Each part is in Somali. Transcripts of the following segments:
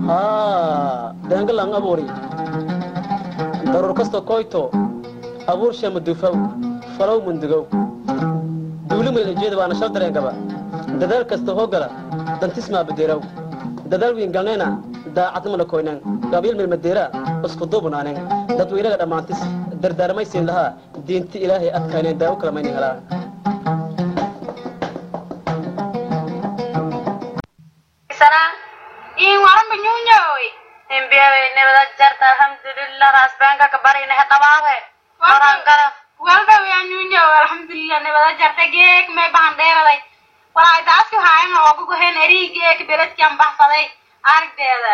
haa deengalan abuuri daruur kasta koyto abuur shamadufaw falow mundugow duuli maylajeeda waana shal dareengaba dadaal kasta hoogala dantismaa badeeraw dadaal wiin galnayna daacadnimana koynaan gabyal milmadeera isku duubnaanen dadweynaga dhammaantis dardaarmaysiin lahaa diinti ilaahay adkayneen daawo kalamaynin helaa in waranba nyunyoy imbiyawe nibada jarta alhamdulillah rasbanka kabarina haqababe oran kara walba waa nyunyo alxamdulilah nabada jarta geek may bahan dheeraday walaa daadki haayan ooga goheen erii geek beledkian baxsaday aragdeeda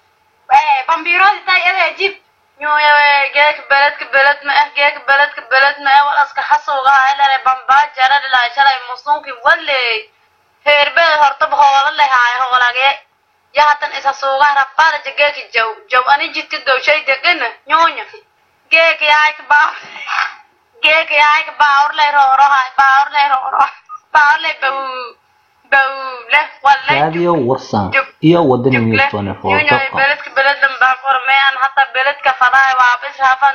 bambiroodi tay ede jib nyuyawe geek beledka beled ma eh geek beledka beled ma eh walaska xasuuga ilare bambaa jaradhilaa shalay musunki waley heerbed hortaba hoola lehaay hoolage yahatan isa suuga rafaada jageeki jaw jaw ani jidka dowshay degana nyunya geek yaayk baa geek yaayk baawr lay roorohay baawr lay rooro baawr lay baw baw leh wallay raadiyo warsan iyo wadani news 24 beledka beledlan baa kormean hata beledka fadahay waabis hafan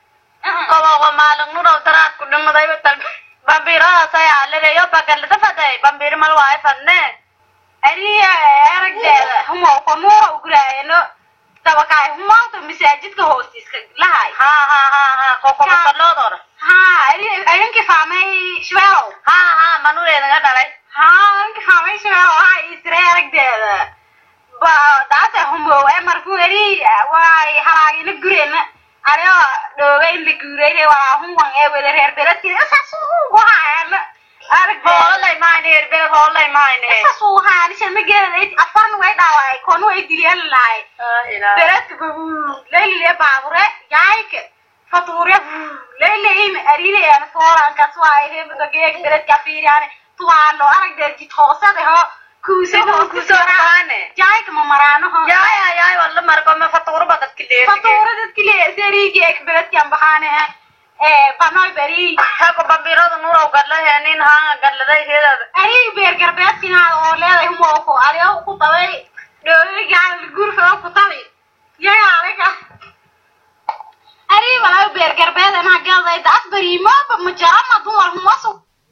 kobogo maalin nurow daraad ku dhimadayba tal bambiradaas ayaa lereeyo bagalada faday bambir mal waayo fadne ariya aragdeeda humo konuura uguraayano tabakaay humawta masaajidka hoostiiska lahay ha ha ha ha kokobakaloodoora ha ari arinki faamay shweelow ha ha manureedaga dhalay ha arinki faamay shweelow ha isre aragdeeda ba daata humo e markuu ari waay halaagina gureena ario dhooga in la guurayne waa hunwan ee wada reer beledkii isaasuugu haayana aragdeeda hoolay maayne herbeled hoolay maayne isaasuu haanishan ma geeday afarna way dhaaway koonu way diliyeen lahay beledka babu leyle baabure yaayka fatuure leyleyin ariilayaan foorankas waay hebda geeg beledka fiiriyaan tuwaalo aragdeed jid hoosade ho kuusado kusobaane yaayka ma maraanoho yaaya yaay walla markome fatuurba dadka leesi fatuure dadki leeseri geeg beledkan baxaane ee banoy beri hako bambirada nurow gadlahe nin haanga gadladay heedada arig beer garbeedkinaada oo leeday humoko adiga ku tabay dhoogigaan gurfao ku tabi yaga adiga arig walaa beer garbeed anaa galday daas beriimoba ma jarana dumar humasu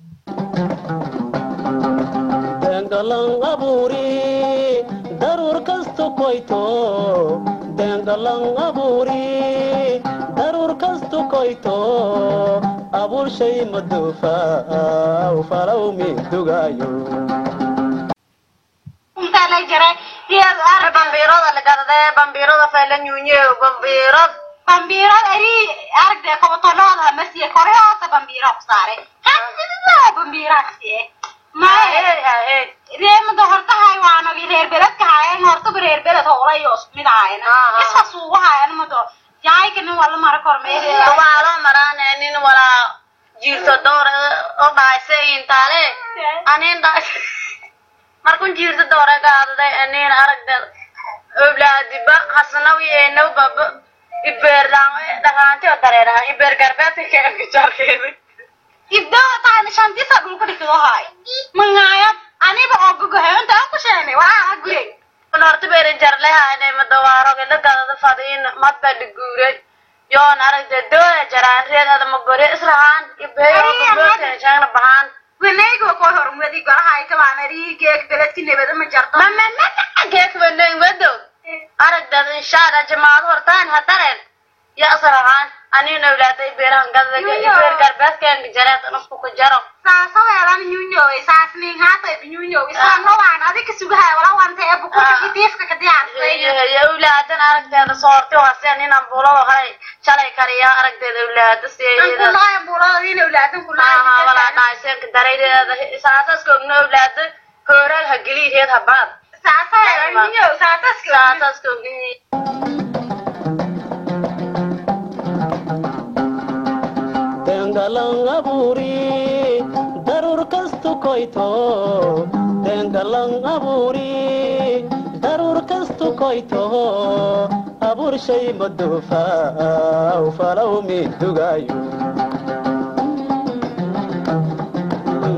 deengalan abuuri daruur kasta koyto deengalan abuuri daruur kasta koyto abuur shay maduufaw falow midugayo intaa lay jaray iyad arag bambirada lagadade bambirada fayla nyunye bambirad bambiirad ari aragde kobatolooda masiye kore hoose bambiira ku saaray hadida bambiirasiye mae reemada horta haywaanogi reer beledka hayan hortaba reer beled howlayo mid ahayna Ah. iska suugu hayan mado yaayka nin wala mara kormeereeda waalo maraane nin walaa jiirto doore o dhaayse intaale anin dhaay markun jiirto doore gaadaday anin aragda oblaadiba hasanawi eenaw baba ibeerdaan dhaqaanti o dareeraha ibeer garbeedka keenka jarkeeda ibdada taana shantisa dhulku dhigdo hay mangaayad aniba oo gogohay inta aan ku sheenay waa gurey un horta beerin jarlehaane madawaarooge la gadada fadiin madba dhiguuray yoon aragda dooya jaraan reedada magore israhaan ibeeyoogabooteeshangna bahaan wanaygo ko horumadi golahay kabaan ari geeg beledki nebada ma jarto geekbaneen wadow aragdad inshaada jamaado hortaan hadareen ya israhaan aniin awlaaday beerahan gadada ibeer garbeedkeenka jareed nafku ku jaro saasaweelan nyunyowe saasning haatay nyunyowe saanowaan adika sugahay wala wanta ee bukuta kitiifka ka diyaarsay awlaadan aragteeda soorti haseen inaan bulado halay shalay kariya aragteeda awlaada siyeeda kulaayan buuladin awlaadan walaa kulaayan dhaaysenka daraydeeda saasaskoogna awlaada kooraag ha geliyeed habaad saasaweelan nyunyowe saasaska saasaskoogni deengalan abuuri daruur kastu koyto deengalan abuuri daruur kastu koyto abuur shay maduufaw falow midugayo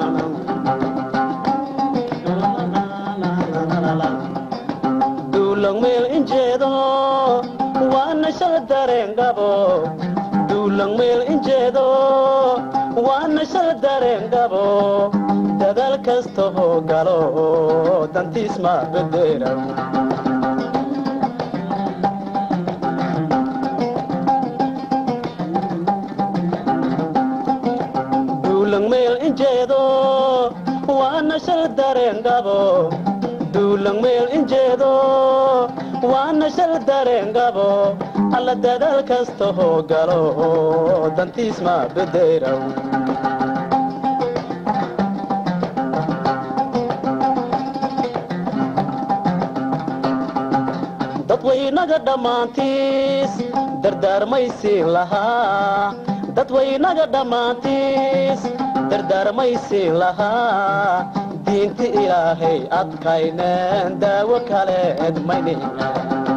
duulan duulang meel injeedo waana shala dareengabo duulang meel injeedo waana shala dareengabo dadaal kasta hoo galo dantiis ma bederaw duulang meel injeedo waana shal dareengabo duulang meel injeedo waana shal dareengabo alla dadaal kasta hoo galo dantiis ma bederaw dadwaynaga dhammaantiis dardaarmaysiin lahaa dadwaynaga dhammaantiis dardaarmaysiin lahaa diinti ilaahay adkayneen daawo kaleed maynina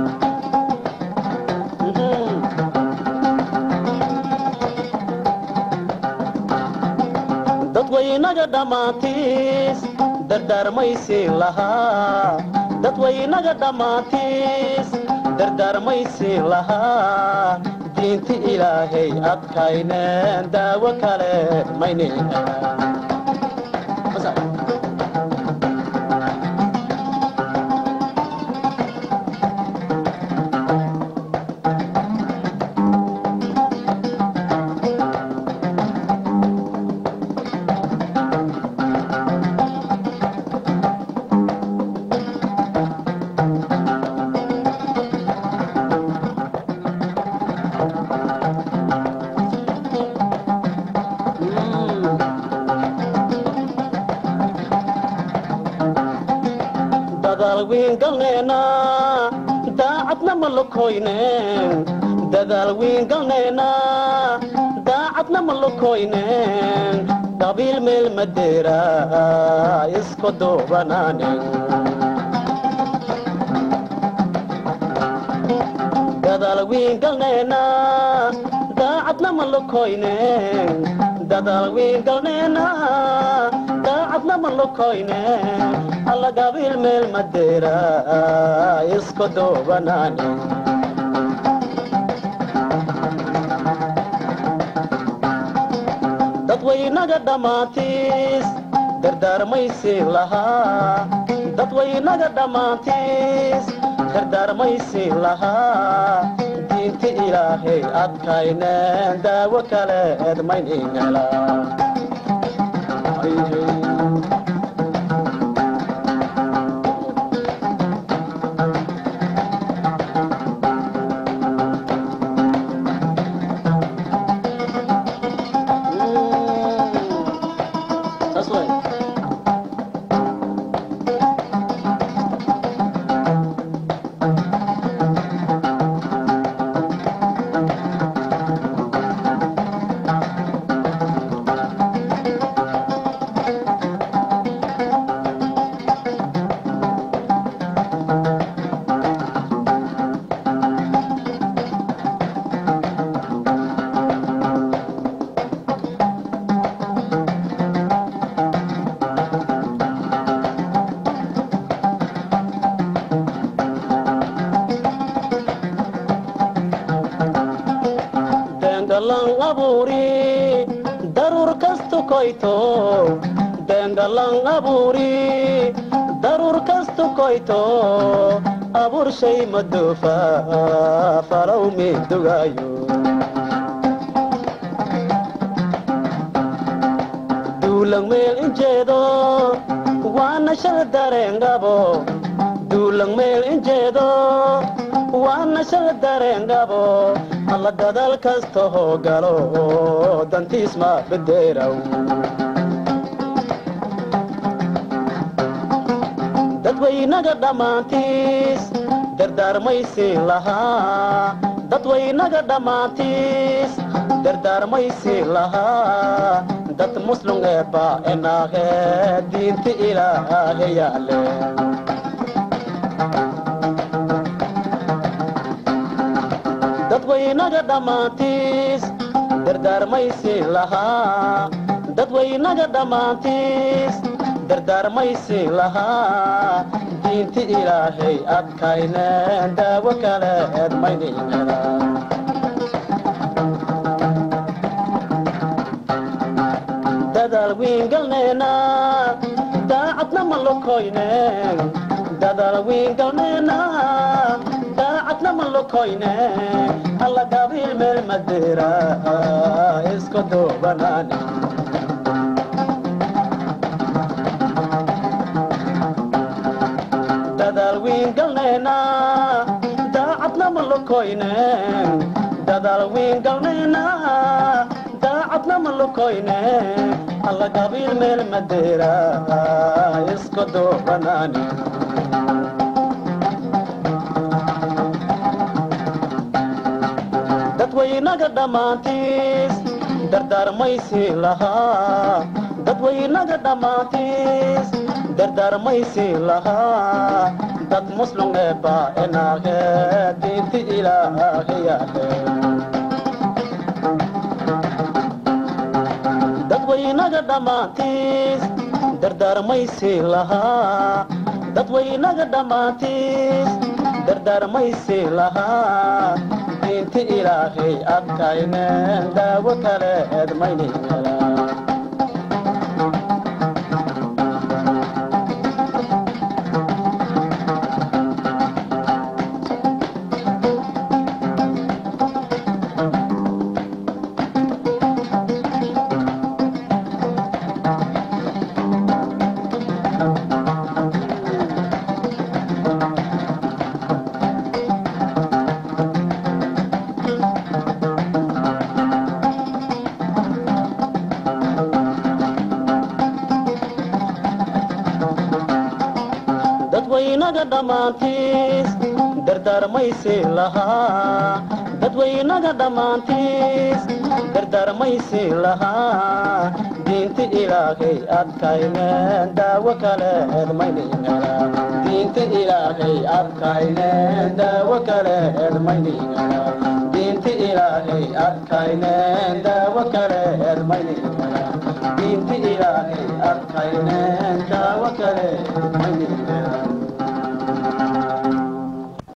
dadwaynaga dhammaantiis dardaarmaysiin lahaa dadwaynaga dhammaantiis dardaarmaysiin lahaa diinti ilaahay adkayneen daawo kale maynina dadaal wiin galneena daacadna ma lokoyneen dadaal wiin galneena daacadna ma lokoyneen qabiil meel madeera isku duubanaanen dadaal wiin galneena daacadna ma lokoyneen dadaal wiin galneena daacadna ma lokoyneen alla qabiil meel madeera isku duubanaanen dadwaynaga dhammaantiis dardaarmaysiin lahaa dadwaynaga dhammaantiis dardaarmaysiin lahaa diinti ilaahay adkayneen daawo kaleed mayningala That's right. dengalan abuuri daruur kastu koyto dengalan abuuri daruur kastu koyto abuur shay maduufa falow midugayo duulang meel injeedo waana shal dareengabo duulang meel injeedo waana shal dareengabo alla dadaal kasta hoo galo dantiis ma bederaw dadwaynaga dhammaantiis dardaarmaysiin lahaa dadwaynaga dhammaantiis dardaarmaysiin lahaa dad muslum eebba enaahe diinti ilaahe yaale dadwaynaga dhammaantiis dardaarmaysiin lahaa dadwaynaga dhammaantiis dardaarmaysiin lahaa diinti ilaahay adkayneen daawo kaleed maynigala dadaal wiingalneena daacadna ma lokoyneen dadaal wiingalneena daacadna ma lokoyneen alla gabiil meel madera isku duubanaane dadaal wiingalneena daacadna ma lokoyneen dadaal wiingalneena daacadna ma lokoyneen alla gabiil meel madera isku duubanaane dadwaynaga dhammaantiis dardaarmaysi lahaa dadwaynaga dhammaantiis dardaarmaysi lahaa dad muslum eebba enaahe diinti ilaahayahe dadwaynaga dhammaantiis dardaarmaysi lahaa dadwaynaga dhammaantiis dardaarmaysi lahaa diinti ilaahay adkayneen daawo kaleed mayni helaa dadwaynaga dhammaantiis dardaarmaysi lahaa dadwaynaga dhammaantiis dardaarmaysi lahaa diinti ilaahay adkayneen daawo kaleed mayni helaa diinti ilaahay adkayneen daawo kaleed mayni helaa diinti ilaahay adkayneen daawo kaleed mayni helaa diinti ilaahay adkayneen daawo kaleed mayni helaa